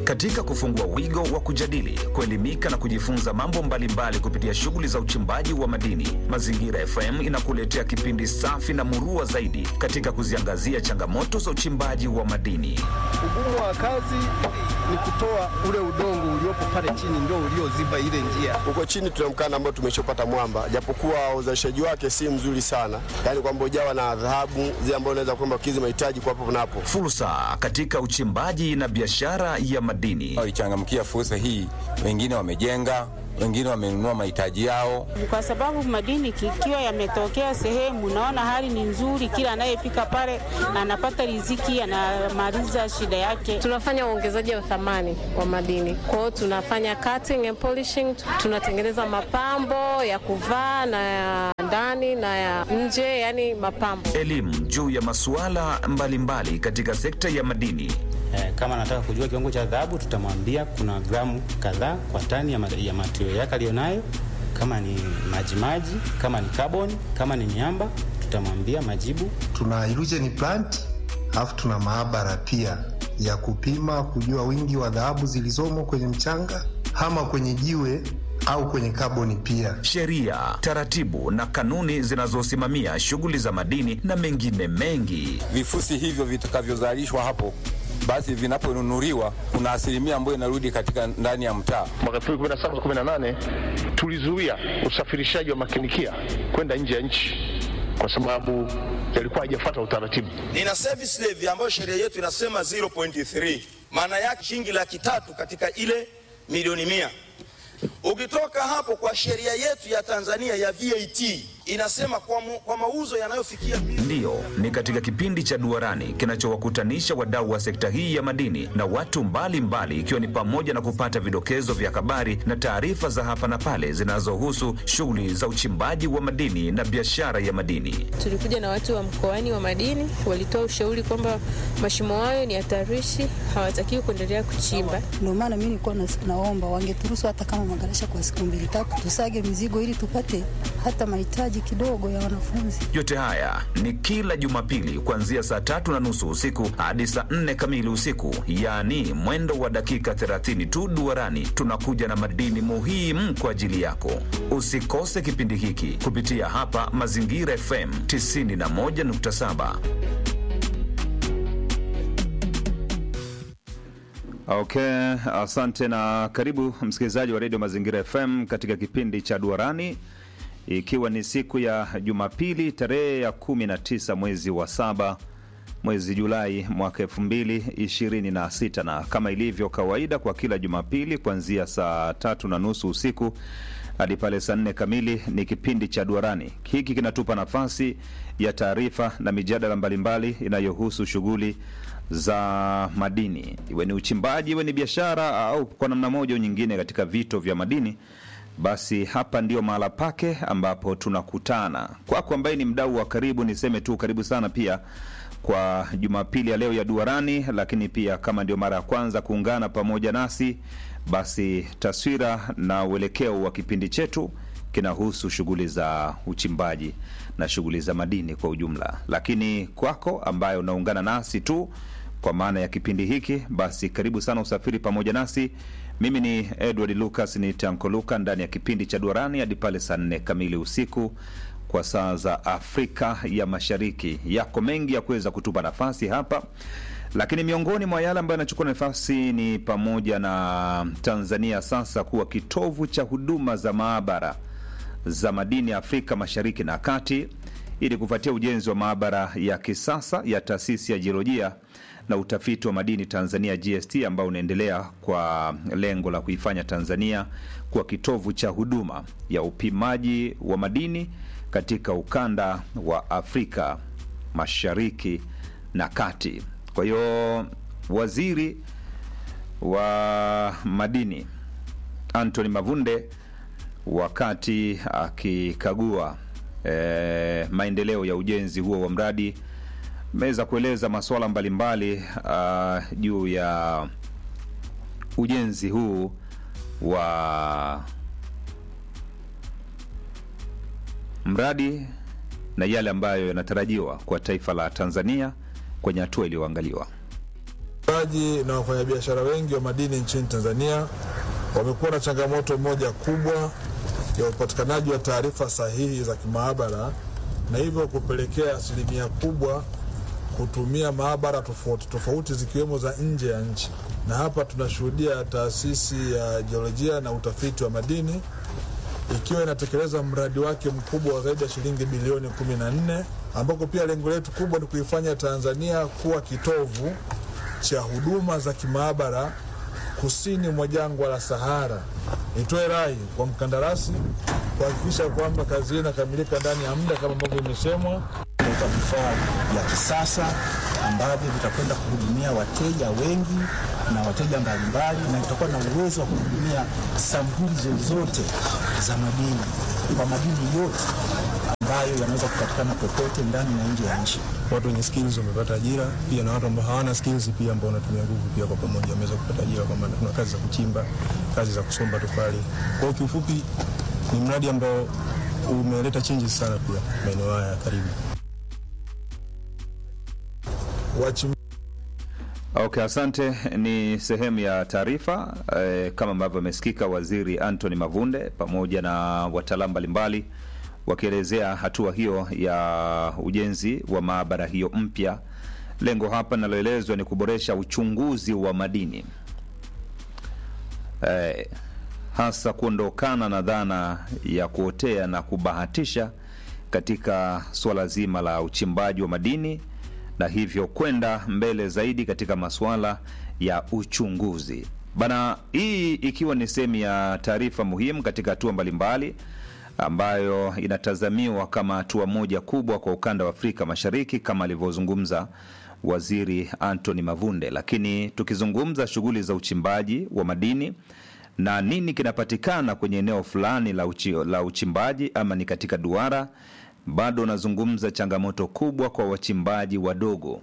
Katika kufungua wigo wa kujadili, kuelimika na kujifunza mambo mbalimbali kupitia shughuli za uchimbaji wa madini, Mazingira FM inakuletea kipindi safi na murua zaidi katika kuziangazia changamoto za uchimbaji wa madini. Ugumu wa kazi ni kutoa ule udongo uliopo pale chini ndio ulioziba ile njia. Huko chini tuna mkanda ambao tumeshopata mwamba, japokuwa uzalishaji wake si mzuri sana, yaani kwamba ujawa na dhahabu zile ambazo unaweza kwamba kizi mahitaji kwa hapo na hapo. Fursa katika uchimbaji na biashara ya madini. walichangamkia fursa hii. Wengine wamejenga, wengine wamenunua mahitaji yao. kwa sababu madini ikiwa yametokea sehemu, naona hali ni nzuri, kila anayefika pale anapata riziki, anamaliza shida yake. Tunafanya uongezaji wa thamani wa madini. Kwa hiyo tunafanya cutting and polishing, tunatengeneza mapambo ya kuvaa na ya ndani na ya nje, yani mapambo. Elimu juu ya masuala mbalimbali katika sekta ya madini. Eh, kama anataka kujua kiwango cha dhahabu tutamwambia kuna gramu kadhaa kwa tani ya, ma- ya material yake aliyonayo. Kama ni majimaji, kama ni carbon, kama ni miamba tutamwambia majibu. tuna illusion plant alafu tuna maabara pia ya kupima kujua wingi wa dhahabu zilizomo kwenye mchanga ama kwenye jiwe au kwenye kaboni pia. sheria, taratibu na kanuni zinazosimamia shughuli za madini na mengine mengi. Vifusi hivyo vitakavyozalishwa hapo basi vinaponunuliwa kuna asilimia ambayo inarudi katika ndani ya mtaa. mwaka 2017 18 tulizuia usafirishaji wa makinikia kwenda nje ya nchi kwa sababu yalikuwa hajafuata utaratibu. nina service levy ambayo sheria yetu inasema 0.3 maana yake shilingi laki tatu katika ile milioni mia ukitoka hapo kwa sheria yetu ya tanzania ya vat inasema kwa, mu, kwa mauzo yanayofikia Ndiyo, ni katika kipindi cha Duarani kinachowakutanisha wadau wa sekta hii ya madini na watu mbalimbali, ikiwa ni pamoja na kupata vidokezo vya habari na taarifa za hapa na pale zinazohusu shughuli za uchimbaji wa madini na biashara ya madini. Tulikuja na watu wa mkoani wa madini, walitoa ushauri kwamba mashimo hayo ni hatarishi, hawatakiwi kuendelea kuchimba. Ndio maana mimi nilikuwa nas- naomba wangeturuhusu hata kama magarasha kwa siku mbili tatu, tusage mizigo ili tupate hata mahitaji kidogo ya wanafunzi. Yote haya ni kila Jumapili kuanzia saa tatu na nusu usiku hadi saa nne kamili usiku, yaani mwendo wa dakika 30 tu. Duarani tunakuja na madini muhimu kwa ajili yako. Usikose kipindi hiki kupitia hapa Mazingira FM 91.7. Okay, asante na karibu msikilizaji wa redio Mazingira FM katika kipindi cha Duarani, ikiwa ni siku ya Jumapili tarehe ya 19 mwezi wa saba mwezi Julai mwaka 2026 na kama ilivyo kawaida kwa kila Jumapili kuanzia saa tatu na nusu usiku hadi pale saa nne kamili ni kipindi cha Duarani. Hiki kinatupa nafasi ya taarifa na mijadala mbalimbali inayohusu shughuli za madini, iwe ni uchimbaji, iwe ni biashara au kwa namna moja au nyingine katika vito vya madini, basi hapa ndio mahala pake ambapo tunakutana. Kwako ambaye ni mdau wa karibu, niseme tu karibu sana pia kwa Jumapili ya leo ya Duarani, lakini pia kama ndio mara ya kwanza kuungana pamoja nasi, basi taswira na uelekeo wa kipindi chetu kinahusu shughuli za uchimbaji na shughuli za madini kwa ujumla. Lakini kwako ambaye unaungana nasi tu kwa maana ya kipindi hiki, basi karibu sana usafiri pamoja nasi. Mimi ni Edward Lucas, ni Tanko Luka ndani ya kipindi cha Duarani hadi pale saa nne kamili usiku kwa saa za Afrika ya Mashariki. Yako mengi ya kuweza kutupa nafasi hapa, lakini miongoni mwa yale ambayo yanachukua nafasi ni pamoja na Tanzania sasa kuwa kitovu cha huduma za maabara za madini Afrika Mashariki na Kati, ili kufuatia ujenzi wa maabara ya kisasa ya taasisi ya jiolojia na utafiti wa madini Tanzania GST ambao unaendelea kwa lengo la kuifanya Tanzania kuwa kitovu cha huduma ya upimaji wa madini katika ukanda wa Afrika Mashariki na Kati. Kwa hiyo waziri wa madini Anthony Mavunde wakati akikagua e, maendeleo ya ujenzi huo wa mradi ameweza kueleza masuala mbalimbali uh, juu ya ujenzi huu wa mradi na yale ambayo yanatarajiwa kwa taifa la Tanzania kwenye hatua iliyoangaliwa. wachimbaji na wafanyabiashara wengi wa madini nchini Tanzania wamekuwa na changamoto moja kubwa ya upatikanaji wa taarifa sahihi za kimaabara na hivyo kupelekea asilimia kubwa kutumia maabara tofauti tofauti zikiwemo za nje ya nchi, na hapa tunashuhudia taasisi ya jiolojia na utafiti wa madini ikiwa inatekeleza mradi wake mkubwa wa zaidi ya shilingi bilioni 14 ambako pia lengo letu kubwa ni kuifanya Tanzania kuwa kitovu cha huduma za kimaabara kusini mwa jangwa la Sahara. Nitoe rai kwa mkandarasi kuhakikisha kwamba kazi hii inakamilika ndani ya muda kama ambavyo imesemwa. kuleta vifaa vya kisasa ambavyo vitakwenda kuhudumia wateja wengi na wateja mbalimbali, na itakuwa na uwezo wa kuhudumia sampuli zozote za madini kwa madini yote ambayo yanaweza kupatikana popote ndani na nje ya nchi. watu wenye skills wamepata ajira pia na watu ambao hawana skills pia ambao wanatumia nguvu pia kwa pamoja wameweza kupata ajira, kwa maana kuna kazi za kuchimba, kazi za kusomba tofali. Kwa hiyo kiufupi ni mradi ambao umeleta changes sana pia maeneo haya ya karibu. Wachim... Okay, asante. Ni sehemu ya taarifa eh, kama ambavyo amesikika Waziri Anthony Mavunde pamoja na wataalamu mbalimbali wakielezea hatua hiyo ya ujenzi wa maabara hiyo mpya. Lengo hapa linaloelezwa ni kuboresha uchunguzi wa madini eh, hasa kuondokana na dhana ya kuotea na kubahatisha katika suala zima la uchimbaji wa madini na hivyo kwenda mbele zaidi katika masuala ya uchunguzi bana. Hii ikiwa ni sehemu ya taarifa muhimu katika hatua mbalimbali ambayo inatazamiwa kama hatua moja kubwa kwa ukanda wa Afrika Mashariki kama alivyozungumza Waziri Anthony Mavunde. Lakini tukizungumza shughuli za uchimbaji wa madini na nini kinapatikana kwenye eneo fulani la, uchi, la uchimbaji ama ni katika duara, bado unazungumza changamoto kubwa kwa wachimbaji wadogo,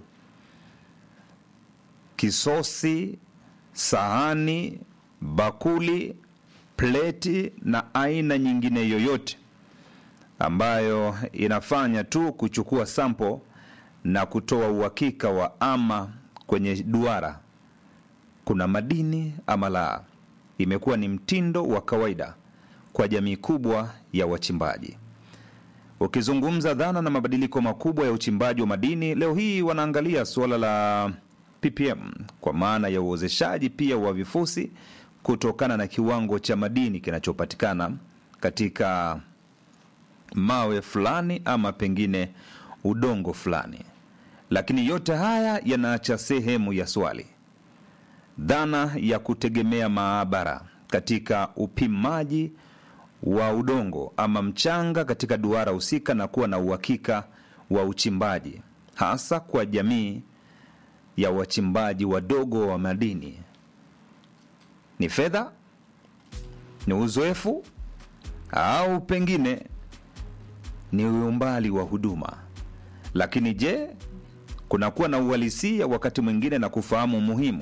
kisosi, sahani, bakuli, pleti na aina nyingine yoyote ambayo inafanya tu kuchukua sampo na kutoa uhakika wa ama kwenye duara kuna madini ama la. Imekuwa ni mtindo wa kawaida kwa jamii kubwa ya wachimbaji. Ukizungumza dhana na mabadiliko makubwa ya uchimbaji wa madini, leo hii wanaangalia suala la ppm kwa maana ya uozeshaji pia wa vifusi kutokana na kiwango cha madini kinachopatikana katika mawe fulani ama pengine udongo fulani. Lakini yote haya yanaacha sehemu ya swali, dhana ya kutegemea maabara katika upimaji wa udongo ama mchanga katika duara husika na kuwa na uhakika wa uchimbaji, hasa kwa jamii ya wachimbaji wadogo wa madini. Ni fedha, ni uzoefu, au pengine ni umbali wa huduma. Lakini je, kunakuwa na uhalisia wakati mwingine na kufahamu umuhimu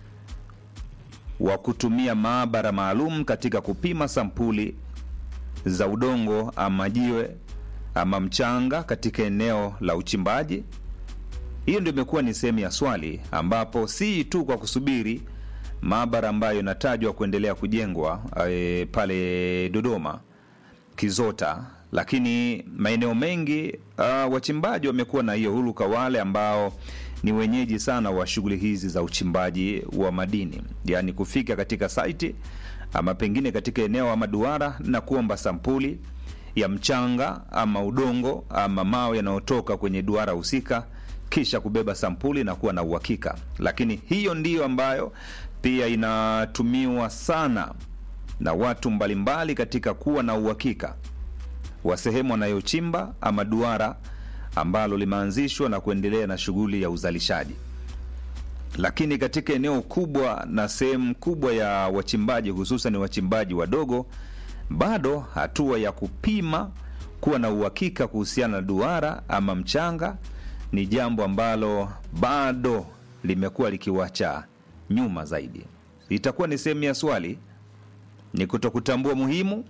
wa kutumia maabara maalum katika kupima sampuli za udongo ama jiwe ama mchanga katika eneo la uchimbaji. Hiyo ndio imekuwa ni sehemu ya swali, ambapo si tu kwa kusubiri maabara ambayo inatajwa kuendelea kujengwa e, pale Dodoma Kizota, lakini maeneo mengi uh, wachimbaji wamekuwa na hiyo huruka, wale ambao ni wenyeji sana wa shughuli hizi za uchimbaji wa madini, yaani kufika katika saiti ama pengine katika eneo ama duara na kuomba sampuli ya mchanga ama udongo ama mawe yanayotoka kwenye duara husika, kisha kubeba sampuli na kuwa na uhakika. Lakini hiyo ndiyo ambayo pia inatumiwa sana na watu mbalimbali katika kuwa na uhakika wa sehemu wanayochimba ama duara ambalo limeanzishwa na kuendelea na shughuli ya uzalishaji. Lakini katika eneo kubwa na sehemu kubwa ya wachimbaji, hususan wachimbaji wadogo, bado hatua ya kupima kuwa na uhakika kuhusiana na duara ama mchanga ni jambo ambalo bado limekuwa likiwacha nyuma zaidi. Itakuwa ni sehemu ya swali, ni kutokutambua muhimu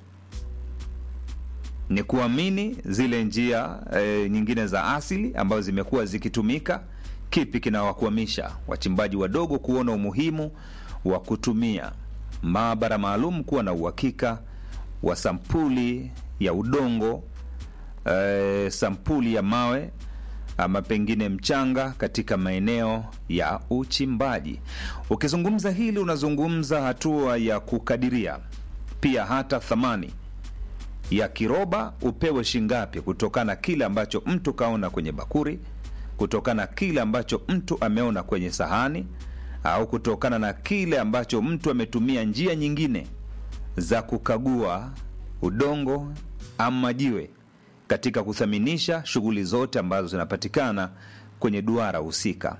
ni kuamini zile njia e, nyingine za asili ambazo zimekuwa zikitumika kipi kinawakwamisha wachimbaji wadogo kuona umuhimu wa kutumia maabara maalum kuwa na uhakika wa sampuli ya udongo e, sampuli ya mawe ama pengine mchanga katika maeneo ya uchimbaji. Ukizungumza hili, unazungumza hatua ya kukadiria pia hata thamani ya kiroba upewe shingapi, kutokana kile ambacho mtu kaona kwenye bakuri, kutokana kile ambacho mtu ameona kwenye sahani, au kutokana na kile ambacho mtu ametumia njia nyingine za kukagua udongo ama jiwe katika kuthaminisha shughuli zote ambazo zinapatikana kwenye duara husika.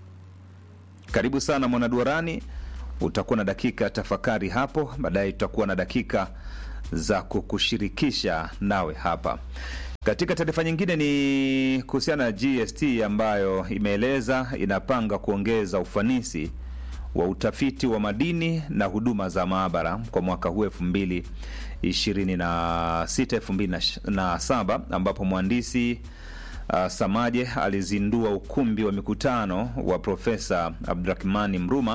Karibu sana mwanaduarani, utakuwa na dakika tafakari hapo, baadaye tutakuwa na dakika za kukushirikisha nawe hapa. Katika taarifa nyingine ni kuhusiana na GST ambayo imeeleza inapanga kuongeza ufanisi wa utafiti wa madini na huduma za maabara kwa mwaka huu elfu mbili ishirini na sita elfu mbili na saba ambapo mhandisi uh, Samaje alizindua ukumbi wa mikutano wa Profesa Abdurahmani Mruma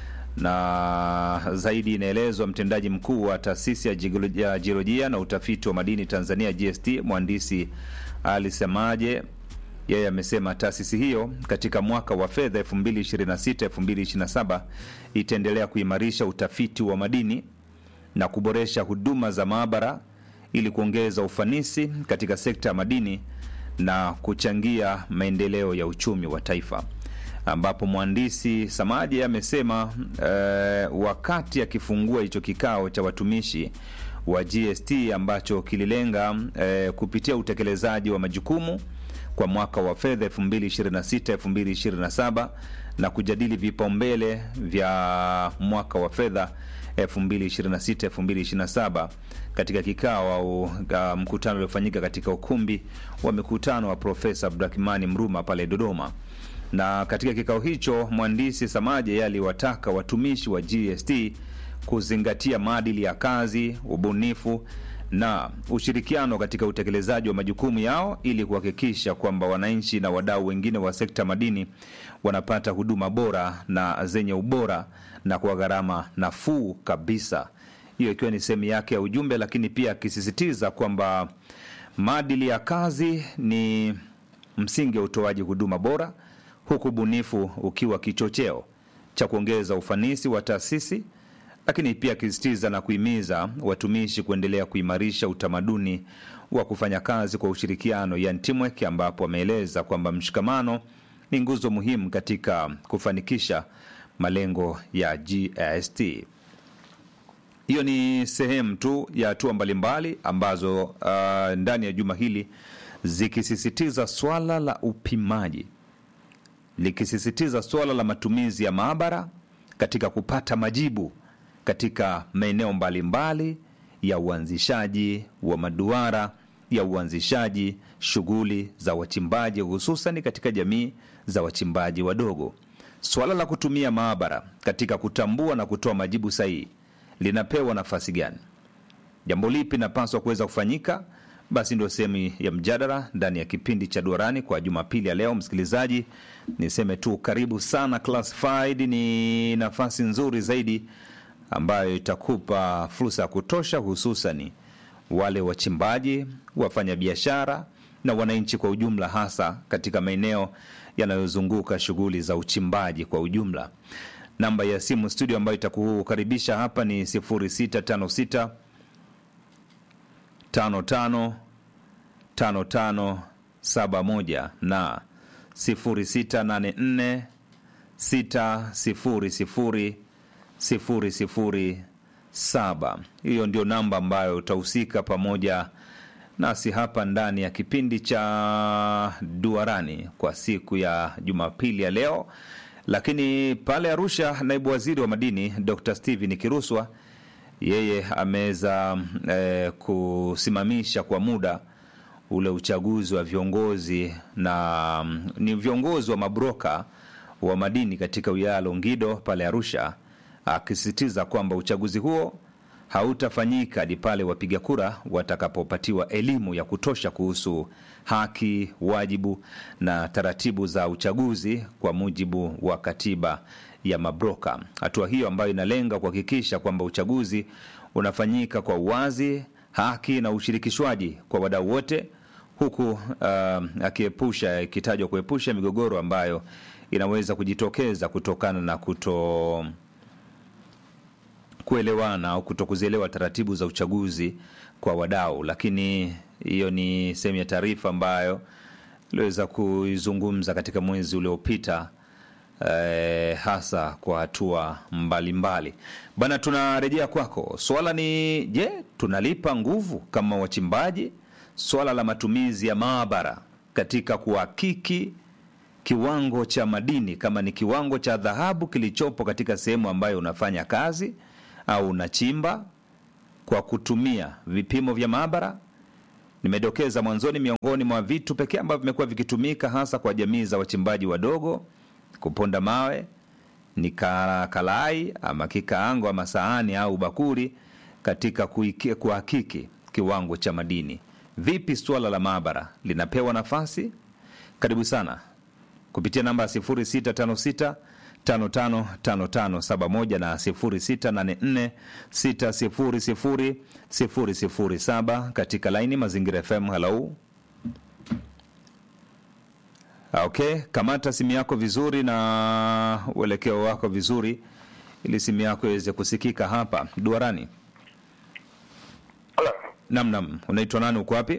na zaidi inaelezwa mtendaji mkuu wa taasisi ya jiolojia na utafiti wa madini Tanzania GST mhandisi Ali Samaje yeye amesema taasisi hiyo katika mwaka wa fedha 2026 2027 itaendelea kuimarisha utafiti wa madini na kuboresha huduma za maabara ili kuongeza ufanisi katika sekta ya madini na kuchangia maendeleo ya uchumi wa taifa ambapo mhandisi Samaji amesema eh, wakati akifungua hicho kikao cha watumishi wa GST ambacho kililenga eh, kupitia utekelezaji wa majukumu kwa mwaka wa fedha 2026 2027 na kujadili vipaumbele vya mwaka wa fedha 2026 2027 katika kikao au uh, mkutano uliofanyika katika ukumbi wa mikutano wa Profesa Abdurahmani Mruma pale Dodoma na katika kikao hicho mhandisi Samaje yeye aliwataka watumishi wa GST kuzingatia maadili ya kazi, ubunifu na ushirikiano katika utekelezaji wa majukumu yao ili kuhakikisha kwamba wananchi na wadau wengine wa sekta madini wanapata huduma bora na zenye ubora na kwa gharama nafuu kabisa. Hiyo ikiwa ni sehemu yake ya ujumbe, lakini pia akisisitiza kwamba maadili ya kazi ni msingi wa utoaji huduma bora huku ubunifu ukiwa kichocheo cha kuongeza ufanisi wa taasisi, lakini pia akisisitiza na kuhimiza watumishi kuendelea kuimarisha utamaduni wa kufanya kazi kwa ushirikiano, yani teamwork, ambapo ameeleza kwamba mshikamano ni nguzo muhimu katika kufanikisha malengo ya GST. Hiyo ni sehemu tu ya hatua mbalimbali ambazo uh, ndani ya juma hili zikisisitiza swala la upimaji likisisitiza suala la matumizi ya maabara katika kupata majibu katika maeneo mbalimbali ya uanzishaji wa maduara ya uanzishaji shughuli za wachimbaji hususan katika jamii za wachimbaji wadogo. Suala la kutumia maabara katika kutambua na kutoa majibu sahihi linapewa nafasi gani? Jambo lipi linapaswa kuweza kufanyika? Basi ndio sehemu ya mjadala ndani ya kipindi cha Duarani kwa Jumapili ya leo. Msikilizaji, niseme tu karibu sana. Classified ni nafasi nzuri zaidi ambayo itakupa fursa ya kutosha, hususani wale wachimbaji, wafanyabiashara na wananchi kwa ujumla, hasa katika maeneo yanayozunguka shughuli za uchimbaji kwa ujumla. Namba ya simu studio ambayo itakukaribisha hapa ni 0656 55 55 71 na 0684 600 007. Hiyo ndio namba ambayo utahusika pamoja nasi hapa ndani ya kipindi cha Duarani kwa siku ya Jumapili ya leo. Lakini pale Arusha, naibu waziri wa madini Dr. Steven Kiruswa yeye ameweza eh, kusimamisha kwa muda ule uchaguzi wa viongozi na mm, ni viongozi wa mabroka wa madini katika wilaya ya Longido pale Arusha, akisisitiza kwamba uchaguzi huo hautafanyika hadi pale wapiga kura watakapopatiwa elimu ya kutosha kuhusu haki, wajibu na taratibu za uchaguzi kwa mujibu wa katiba ya mabroka. Hatua hiyo ambayo inalenga kuhakikisha kwamba uchaguzi unafanyika kwa uwazi, haki na ushirikishwaji kwa wadau wote, huku uh, akiepusha ikitajwa kuepusha migogoro ambayo inaweza kujitokeza kutokana na kuto kuelewana au kutokuzielewa taratibu za uchaguzi kwa wadau. Lakini hiyo ni sehemu ya taarifa ambayo iliweza kuizungumza katika mwezi uliopita eh, hasa kwa hatua mbalimbali bana. Tunarejea kwako, swala ni je, tunalipa nguvu kama wachimbaji swala la matumizi ya maabara katika kuhakiki kiwango cha madini, kama ni kiwango cha dhahabu kilichopo katika sehemu ambayo unafanya kazi au unachimba kwa kutumia vipimo vya maabara. Nimedokeza mwanzoni, miongoni mwa vitu pekee ambavyo vimekuwa vikitumika hasa kwa jamii za wachimbaji wadogo kuponda mawe ni ka- kalai ama kikaango ama sahani au bakuri katika kuiki- kuhakiki kiwango cha madini. Vipi suala la maabara linapewa nafasi? Karibu sana kupitia namba 0656 555571 na 0684 600 007 katika laini Mazingira FM. Halau, okay, kamata simu yako vizuri na uelekeo wako vizuri, ili simu yako iweze kusikika hapa duarani. Nam, nam, unaitwa nani? Uko wapi?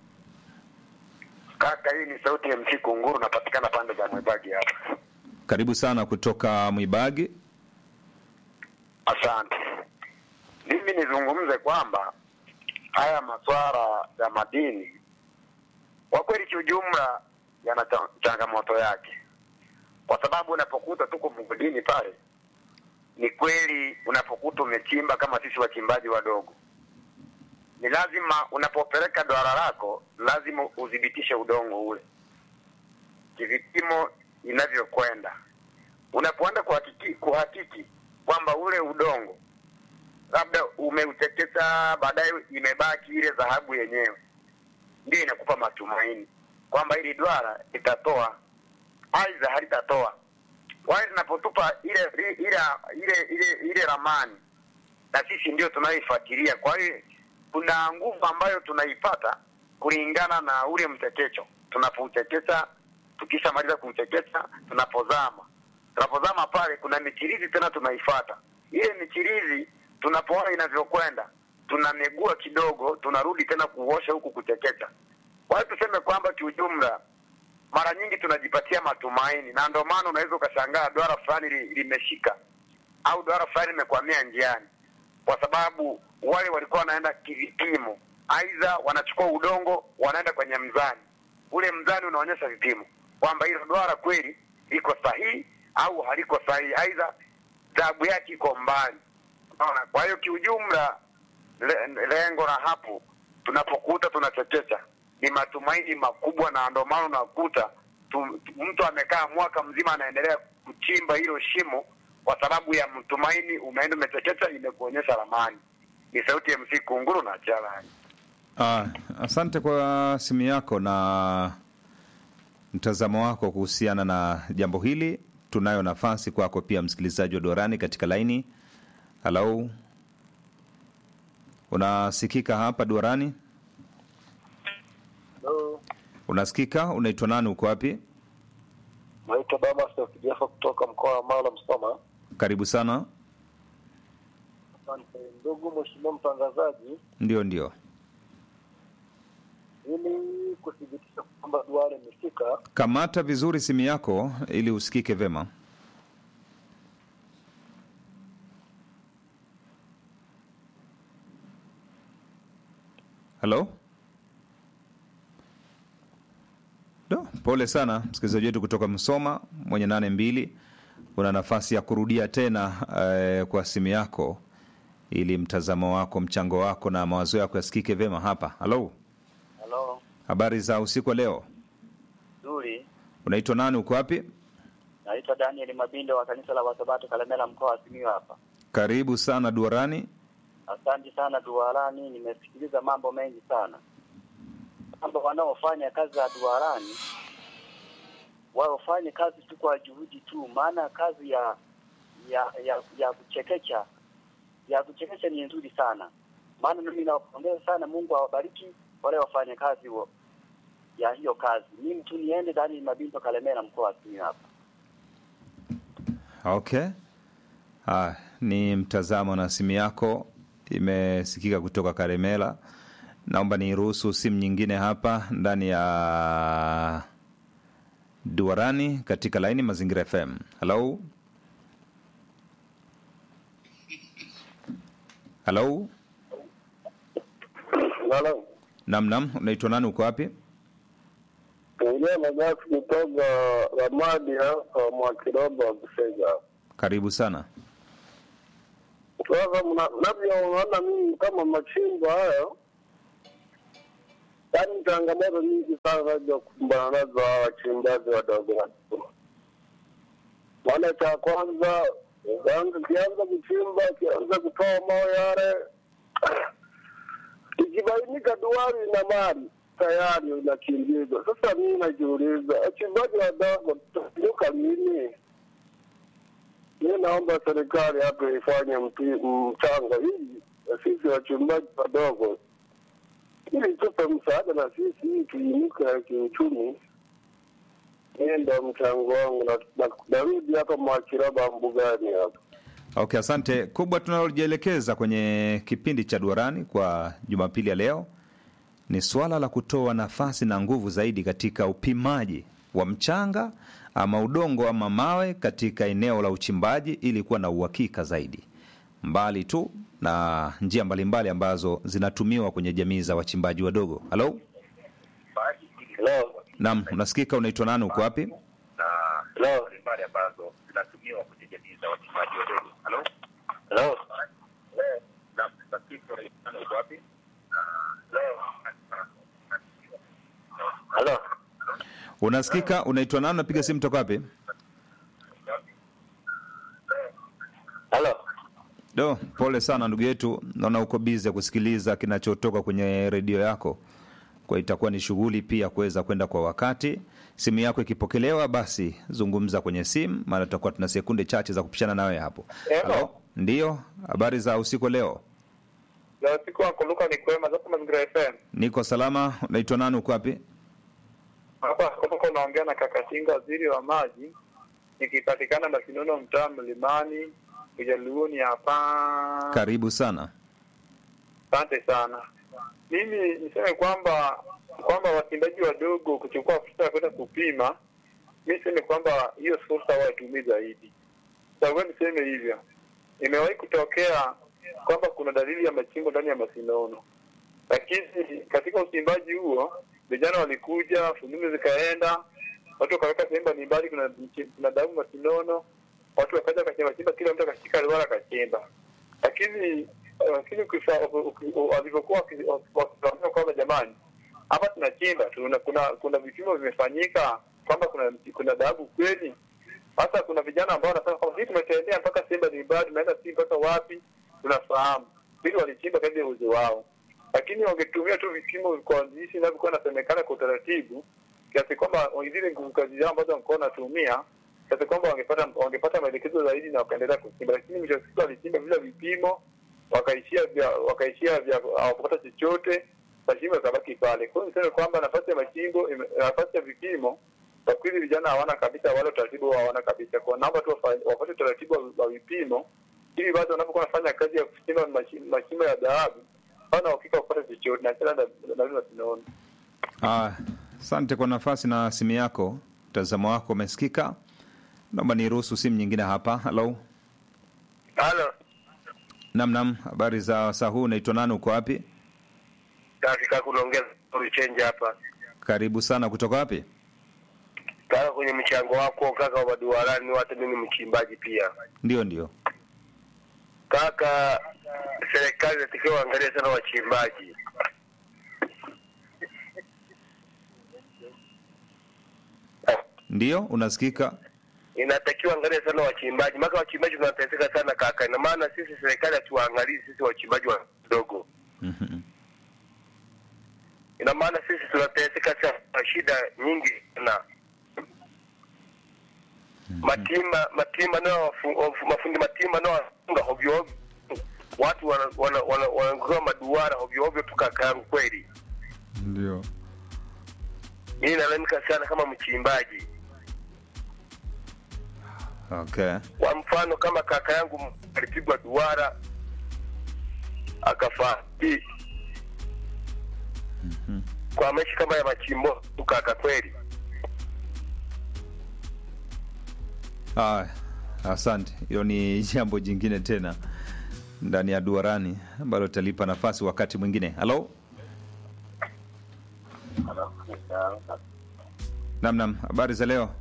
Kaka, hii ni sauti ya MC Kunguru, napatikana pande za Mwibagi hapa. Karibu sana kutoka Mwibagi. Asante. Mimi nizungumze kwamba haya masuala ya madini kwa kweli kiujumla yana cha- changamoto yake, kwa sababu unapokuta tuko mgodini pale, ni kweli unapokuta umechimba kama sisi wachimbaji wadogo, ni lazima unapopeleka duara lako lazima udhibitishe udongo ule kivipimo inavyokwenda. Unapoenda kuhakiki, kuhakiki kwamba ule udongo labda umeuteketa, baadaye imebaki ile dhahabu yenyewe, ndio inakupa matumaini kwamba hili duara litatoa, aidha halitatoa. Wale linapotupa ile ile ile ile ile ramani, na sisi ndio tunayoifuatilia. Kwa hiyo kuna nguvu ambayo tunaipata kulingana na ule mtekecho tunapouteketa. Tukishamaliza kuuteketa, tunapozama tunapozama pale, kuna michirizi tena tunaifata. Ile michirizi tunapoona inavyokwenda, tunamegua kidogo, tunarudi tena kuosha huku kuteketa. Kwa hiyo tuseme kwamba kiujumla, mara nyingi tunajipatia matumaini, na ndio maana unaweza ukashangaa duara fulani li- limeshika au duara fulani limekwamia njiani, kwa sababu wale walikuwa wanaenda kivipimo, aidha wanachukua udongo wanaenda kwenye mzani, ule mzani unaonyesha vipimo kwamba hilo duara kweli liko sahihi au haliko sahihi, aidha dhahabu yake iko mbali. Unaona, kwa hiyo kiujumla, le, lengo la hapo tunapokuta tunachekecha ni matumaini makubwa, na ndio maana unakuta tu, mtu amekaa mwaka mzima anaendelea kuchimba hilo shimo kwa sababu ya mtumaini, umeenda umechekecha, imekuonyesha ramani. Ni sauti ya MC Kunguru na Chalani. Ah, asante kwa simu yako na mtazamo wako kuhusiana na jambo hili. Tunayo nafasi kwako pia, msikilizaji wa Dorani katika laini. Halo, unasikika hapa Dorani? Hello, Unasikika? Unaitwa nani? Uko wapi? naitwa Damas Kijafa kutoka mkoa wa Mara Msoma. Karibu sana. Asante ndugu mheshimiwa mtangazaji, Ndio, ndio. ili kuthibitisha kwamba duara imefika, Kamata vizuri simu yako ili usikike vema. Halo? Do, pole sana msikilizaji wetu kutoka Msoma mwenye nane mbili. Una nafasi ya kurudia tena eh, kwa simu yako ili mtazamo wako, mchango wako na mawazo yako yasikike vema hapa. Halo, halo habari za usiku wa leo? nzuri. Unaitwa nani? Uko wapi? Naitwa Daniel Mabindo wa kanisa la Wasabato Kalemela, mkoa wa Simiyu hapa. Karibu sana duarani. Asante sana duarani, nimesikiliza mambo mengi sana. Kwamba wanaofanya kazi za duarani wafanye kazi tu kwa juhudi tu, maana kazi ya ya ya, ya kuchekecha ya kuchekecha ni nzuri sana. Maana mimi nawapongeza sana, Mungu awabariki wale wafanya kazi wa, ya hiyo kazi. Mimi tu niende ndani Mabinto Kalemera, mkoa wa Simiyu hapa. Okay. Ah, ni mtazamo na simu yako imesikika kutoka Karemela. Naomba niruhusu simu nyingine hapa ndani ya Duarani katika laini Mazingira FM. Hello? Hello? Halo. Nam nam, unaitwa nani uko wapi? Ongea na Gafi kutoka Ramadi hapa Mwakiroba Busega. Karibu sana. Sasa mna- mnavyoona mimi kama machimbo hayo, yaani changamoto nyingi sana nazokumbana nazo hawa wachimbaji wadogo wadogo. Maana cha kwanza ukianza ukianza kuchimba, ukianza kutoa mawe yale, ikibainika duari na mali tayari unakimbizwa. Sasa mimi najiuliza, wachimbaji wadogo tutainuka lini? Mi naomba serikali hapa ifanye mpi- mchango hii na sisi wachimbaji wadogo, ili tupe msaada na sisi ili tuinuke kiuchumi. Hiyo ndo mchango wangu, na- na- narudi hapa Mwakiraba mbugani hapa. Okay, asante. Kubwa tunalojielekeza kwenye kipindi cha Duarani kwa Jumapili ya leo ni suala la kutoa nafasi na nguvu zaidi katika upimaji wa mchanga ama udongo ama mawe katika eneo la uchimbaji ili kuwa na uhakika zaidi, mbali tu na njia mbalimbali ambazo zinatumiwa kwenye jamii za wachimbaji wadogo. Halo, Hello. naam, unasikika? Unaitwa nani? Uko wapi? Hello. mbali ambazo zinatumiwa kwenye jamii za wachimbaji wadogo. Halo? Hello. Naam, nasikika unaitwa uko wapi? Leo. Hello. Unasikika? Unaitwa nani? Unapiga simu toka wapi? Hello. Do, pole sana ndugu yetu, naona uko bize kusikiliza kinachotoka kwenye redio yako, kwa itakuwa ni shughuli pia kuweza kwenda kwa wakati. Simu yako ikipokelewa, basi zungumza kwenye simu, maana tutakuwa tuna sekunde chache za kupishana nawe hapo. Hello. Ndiyo, habari za usiku wa leo? Leo siku wako Luka ni kwema zako Mazingira FM. Niko salama. Unaitwa nani? Uko wapi? Hapa kutoka unaongea na Kakatinga waziri wa maji. Nikipatikana Masinono mtaa Mlimani, Ujaluoni hapa. Karibu sana. Asante sana. Mimi niseme kwamba kwamba wachimbaji wadogo kuchukua fursa ya kwenda kupima, mi niseme kwamba hiyo fursa waitumii zaidi. Sababu niseme hivyo, imewahi kutokea kwamba kuna dalili ya machimbo ndani ya Masinono, lakini katika uchimbaji huo vijana walikuja, fununu zikaenda, watu wakaweka sehemu mbalimbali, kuna kuna damu Masinono, watu wakaja wakachimba chimba, kila mtu akashika liwala akachimba, lakini lakini ukifa- uki- u- walivyokuwa waki- wakifahamia kwamba jamani, hapa tunachimba tuna, kuna kuna vipimo vimefanyika kwamba kuna kuna dhahabu kweli. Sasa kuna vijana ambao wanasema kwamba sisi tumetembea mpaka sehemu mbalimbali, tumeenda si mpaka wapi, tunafahamu ili walichimba kadri ya uwezo wao, lakini wangetumia tu vipimo kwa jinsi inavyokuwa inasemekana kwa utaratibu, kiasi kwamba zile nguvu kazi zao ambazo walikuwa wanatumia kiasi kwamba wangepata wangepata maelekezo zaidi na wakaendelea kuchimba, lakini mwisho wa siku walichimba bila vipimo wakaishia vya wakaishia vya hawakupata chochote, machimbo yakabaki pale. Kwa hiyo niseme kwamba nafasi ya machimbo ime- nafasi ya vipimo kwa kweli vijana hawana kabisa, wale utaratibu wao hawana kabisa. Kwa naomba tu wafa- wapate utaratibu wa- wa vipimo ili basi wanapokuwa wanafanya kazi ya kuchimba machi- machimbo ya dhahabu hawana uhakika wa kupata chochote, na tena na na na tunaona Ah, asante kwa nafasi na simu yako. Mtazamo wako umesikika. Naomba niruhusu simu nyingine hapa. Halo, halo nam nam, habari za saa huu? Unaitwa nani? Uko wapi? Katika kunaongeza change hapa Karibu sana. Kutoka wapi? kaka, kwenye mchango wako kaka wa maduarani, hata mimi ni mchimbaji pia Ndio, ndio. kaka. Serikali inatakiwa waangalie sana wachimbaji. Ndio, unasikika. inatakiwa angalia sana wachimbaji, maana wachimbaji tunateseka sana kaka. Ina maana sisi serikali hatuwaangalii sisi wachimbaji wadogo, ina maana sisi tunateseka sana, shida nyingi sana matima matima nao wafu- wafu- mafundi matima nao wafunga hovyo hovyo, watu wanakuwa wana, wana, wana maduara hovyo hovyo tu kaka yangu kweli. Ndio. Mimi nalalamika sana kama mchimbaji. Okay. Kwa mfano kama kaka yangu alipigwa duara akafariki kwa maisha kama ya machimbo tu kaka kweli. Ah, asante. Hilo ni jambo jingine tena ndani ya duarani ambalo talipa nafasi wakati mwingine. Halo, namnam, habari za leo?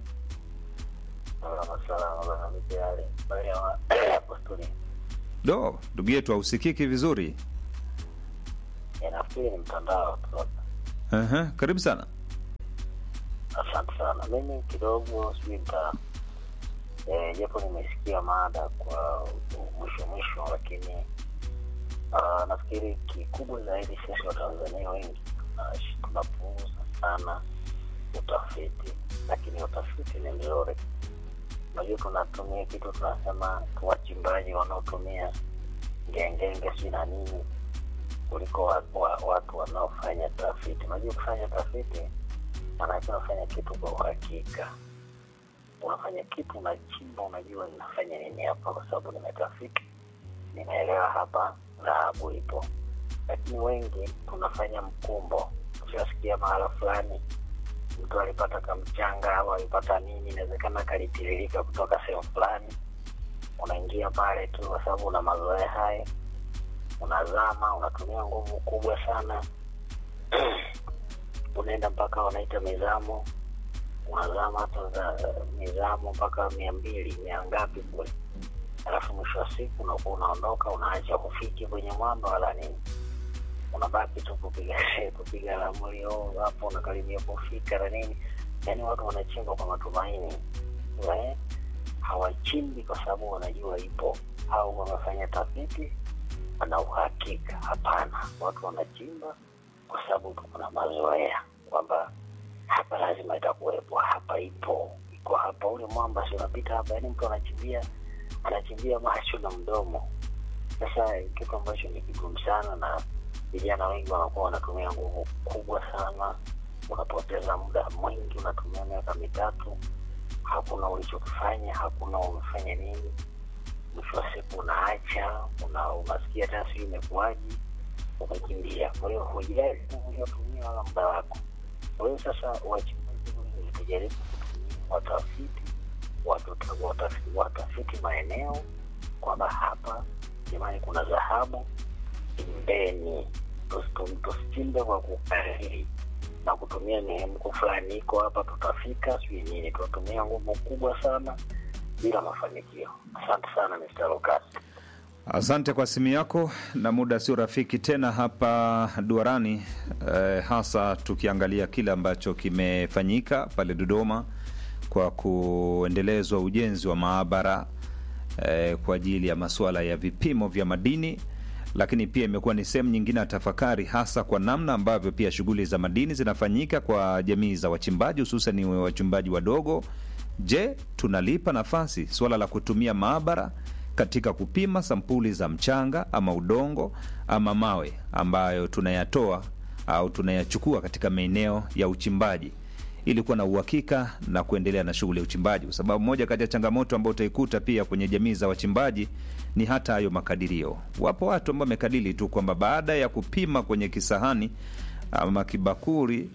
Do, ndugu yetu hausikiki vizuri. Nafikiri ni mtandao tu. Aha, karibu sana. Asante sana. Mimi kidogo sijui nita eh, japo nimesikia mada kwa mwisho mwisho, lakini uh, nafikiri kikubwa zaidi sisi Watanzania wengi tunash- tunapuuza sana utafiti, lakini utafiti ni mzuri. Unajua, tunatumia kitu tunasema tu wachimbaji wanaotumia ngengenge si na nini kuliko wa, wa, watu wanaofanya tafiti. Unajua, kufanya tafiti maanake unafanya kitu kwa uhakika, unafanya kitu unachimba, unajua ninafanya nini hapa, kwa sababu nimetafiti, ninaelewa hapa dhahabu ipo. Lakini wengi tunafanya mkumbo. Ushasikia mahala fulani mtu alipata kamchanga au alipata nini, inawezekana kalitiririka kutoka sehemu fulani, unaingia pale tu kwa sababu una mazoea hayo, unazama, unatumia nguvu kubwa sana unaenda mpaka wanaita mizamo, unazama hata za mizamo mpaka mia mbili mia ngapi kule, alafu mwisho wa siku unakuwa unaondoka, unaacha kufiki kwenye mwamba wala nini, unabaki tu kupiga kupiga ramli oh, hapo unakaribia kufika na nini. Yani watu wanachimba kwa matumaini eh, hawachimbi kwa sababu wanajua ipo au wamefanya tafiti ana uhakika. Hapana, watu wanachimba kwa sababu kuna mazoea kwamba hapa lazima itakuwepo, hapa ipo, iko hapa, ule mwamba si unapita hapa. Yani mtu anachimbia anachimbia macho na mdomo. Sasa kitu ambacho ni kigumu sana, na vijana wengi wanakuwa wanatumia nguvu kubwa sana, unapoteza muda mwingi, unatumia miaka mitatu, hakuna ulichokifanya, hakuna umefanya nini. Mwisho wa siku unaacha, una, unasikia tena sijui imekuwaji umekimbia. Kwa hiyo hujali uliotumia wala muda wako. Kwa hiyo sasa wachimbaji wengi tujaribu kutumia watafiti, watu- watafiti, watafiti maeneo kwamba hapa jamani, kuna dhahabu, chimbeni. Tusi- Tusichimbe kwa kukariri na kutumia mihemko fulani, iko hapa, tutafika sijui nini. Tunatumia nguvu kubwa sana bila mafanikio. Asante sana Mr. Lucas. Asante kwa simu yako, na muda sio rafiki tena hapa duarani eh, hasa tukiangalia kile ambacho kimefanyika pale Dodoma kwa kuendelezwa ujenzi wa maabara eh, kwa ajili ya masuala ya vipimo vya madini, lakini pia imekuwa ni sehemu nyingine ya tafakari, hasa kwa namna ambavyo pia shughuli za madini zinafanyika kwa jamii za wachimbaji, hususan wachimbaji wadogo. Je, tunalipa nafasi suala la kutumia maabara katika kupima sampuli za mchanga ama udongo ama mawe ambayo tunayatoa au tunayachukua katika maeneo ya uchimbaji ili kuwa na uhakika na kuendelea na shughuli ya uchimbaji, kwa sababu moja kati ya changamoto ambayo utaikuta pia kwenye jamii za wachimbaji ni hata hayo makadirio. Wapo watu ambao wamekadiri tu kwamba baada ya kupima kwenye kisahani ama kibakuri,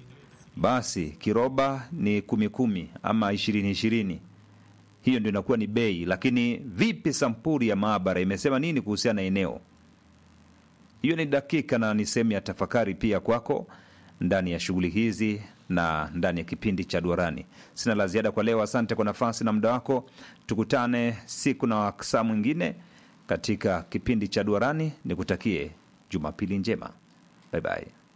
basi kiroba ni kumi kumi ama ishirini ishirini hiyo ndio inakuwa ni bei. Lakini vipi sampuli ya maabara imesema nini kuhusiana na eneo? Hiyo ni dakika na ni sehemu ya tafakari pia kwako ndani ya shughuli hizi na ndani ya kipindi cha Duarani. Sina la ziada kwa leo. Asante kwa nafasi na muda wako. Tukutane siku na saa mwingine katika kipindi cha Duarani. Nikutakie Jumapili njema, bye bye.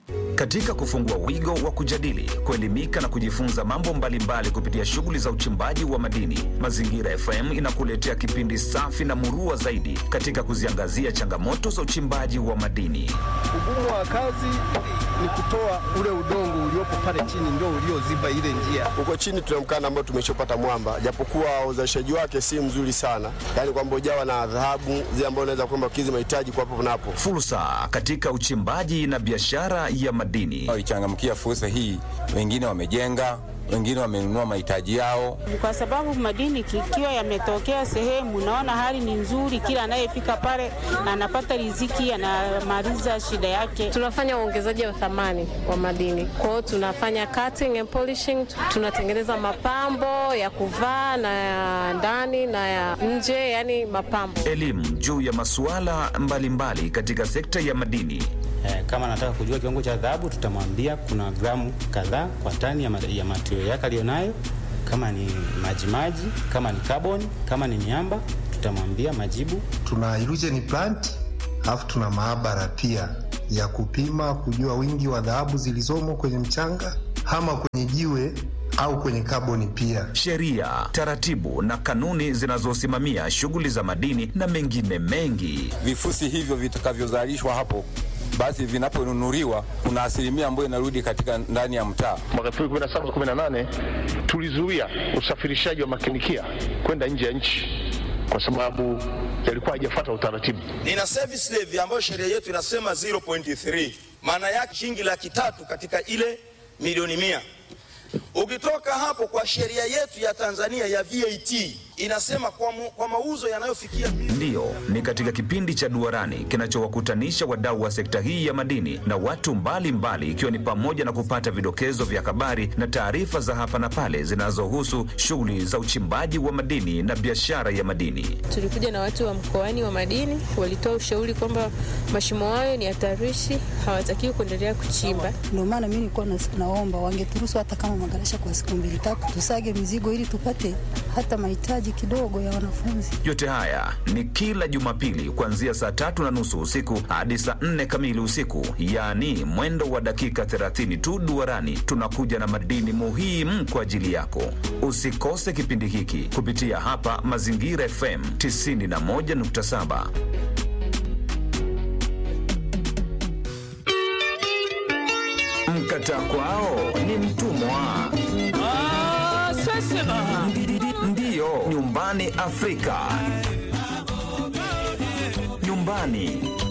Katika kufungua wigo wa kujadili, kuelimika na kujifunza mambo mbalimbali kupitia shughuli za uchimbaji wa madini, Mazingira FM inakuletea kipindi safi na murua zaidi katika kuziangazia changamoto za uchimbaji wa madini. Ugumu wa kazi ni kutoa ule udongo uliopo pale chini ndio ulioziba ile njia. Huko chini tuna mkanda ambao tumeshopata mwamba, japokuwa uzalishaji wake si mzuri sana, yaani kwamba ujawa na dhahabu zile ambazo unaweza kwamba kizi mahitaji kwa hapo napo. Fursa katika uchimbaji na biashara ya madini. Walichangamkia fursa hii, wengine wamejenga, wengine wamenunua mahitaji yao. kwa sababu madini kikiwa yametokea sehemu, naona hali ni nzuri, kila anayefika pale anapata riziki, anamaliza shida yake. Tunafanya uongezaji wa thamani wa madini, kwa hiyo tunafanya cutting and polishing, tunatengeneza mapambo ya kuvaa na ya ndani na ya nje, yani mapambo. Elimu juu ya masuala mbalimbali katika sekta ya madini. Eh, kama anataka kujua kiwango cha dhahabu tutamwambia kuna gramu kadhaa kwa tani ya, ma- ya matio yake aliyonayo. Kama ni majimaji, kama ni carbon, kama ni miamba tutamwambia majibu. Tuna illusion plant alafu tuna maabara pia ya kupima kujua wingi wa dhahabu zilizomo kwenye mchanga ama kwenye jiwe au kwenye kaboni pia. sheria, taratibu na kanuni zinazosimamia shughuli za madini na mengine mengi. Vifusi hivyo vitakavyozalishwa hapo basi vinaponunuliwa kuna asilimia ambayo inarudi katika ndani ya mtaa. Mwaka 2017 18 tulizuia usafirishaji wa makinikia kwenda nje ya nchi kwa sababu yalikuwa hajafuata utaratibu. nina service levy ambayo sheria yetu inasema 0.3 maana yake shilingi laki tatu katika ile milioni mia ukitoka hapo kwa sheria yetu ya tanzania ya vat inasema kwa, mu, kwa mauzo yanayofikia Ndiyo, ni katika kipindi cha Duarani kinachowakutanisha wadau wa sekta hii ya madini na watu mbalimbali, ikiwa ni pamoja na kupata vidokezo vya habari na taarifa za hapa na pale zinazohusu shughuli za uchimbaji wa madini na biashara ya madini. Tulikuja na watu wa mkoani wa madini, walitoa ushauri kwamba mashimo hayo ni hatarishi, hawatakiwi kuendelea kuchimba. Ndio maana mimi nilikuwa nas- naomba wangeturuhusu hata kama magarasha kwa siku mbili tatu, tusage mizigo ili tupate hata mahitaji kidogo ya wanafunzi. Yote haya ni kila Jumapili kuanzia saa tatu na nusu usiku hadi saa nne kamili usiku, yaani mwendo wa dakika 30 tu. Duarani tunakuja na madini muhimu kwa ajili yako. Usikose kipindi hiki kupitia hapa Mazingira FM 91.7. Mkata kwao ni mtumwa. Ndiyo, nyumbani Afrika, nyumbani